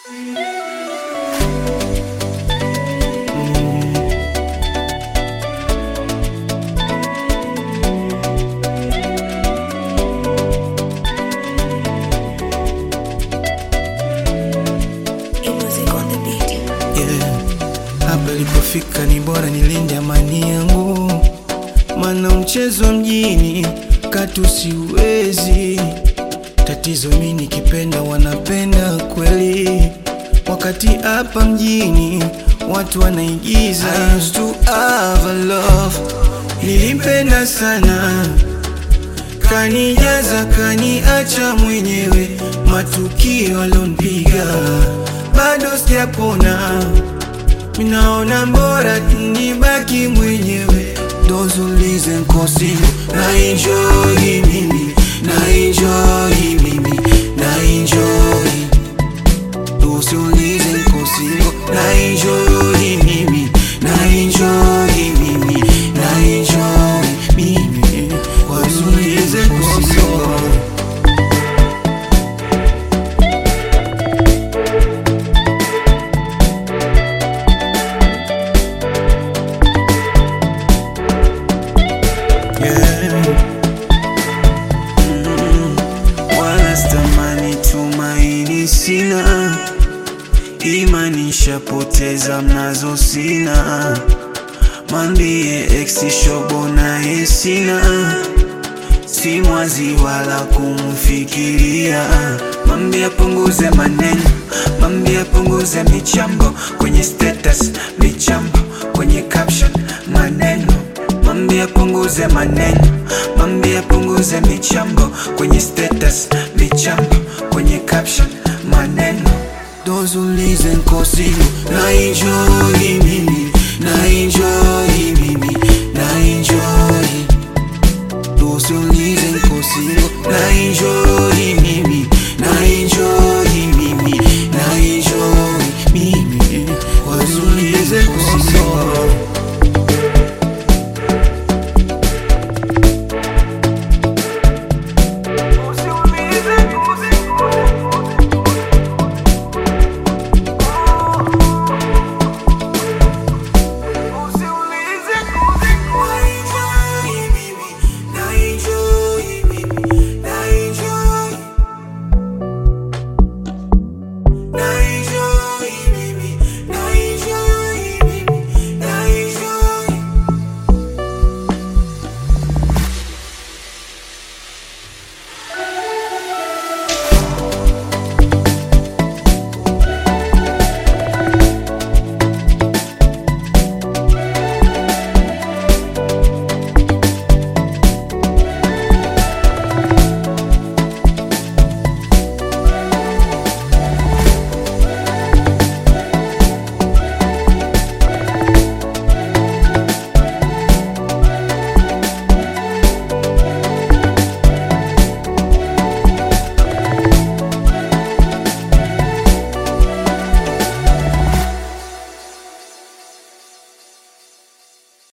Yeah. Hapa ilipofika ni bora nilinde amani yangu, mana mchezo mjini katu siwezi. Tatizo mi nikipenda wanapenda kweli, wakati hapa mjini watu wanaigiza. I used to have a love, nilimpenda sana kanijaza kaniacha mwenyewe, matukio alonipiga bado sijapona, minaona bora nibaki mwenyewe. Those who listen kosi na enjoy mimi na enjoy mimi na enjoy Those who listen kosi na enjoy mimi na enjoy mimi na enjoy mimi Those who listen kosi Yeah. Mm. Wala stamani tumaini sina, imani shapoteza mnazo sina, mambie ex shobo naye sina, si mwazi wala kumfikiria, mambie apunguze maneno, mambie apunguze michambo kwenye status, michambo kwenye caption, maneno Mambie apunguze maneno, mambie apunguze michambo kwenye status, michambo kwenye caption, maneno. Those who listen kosi na enjoy mimi, na enjoy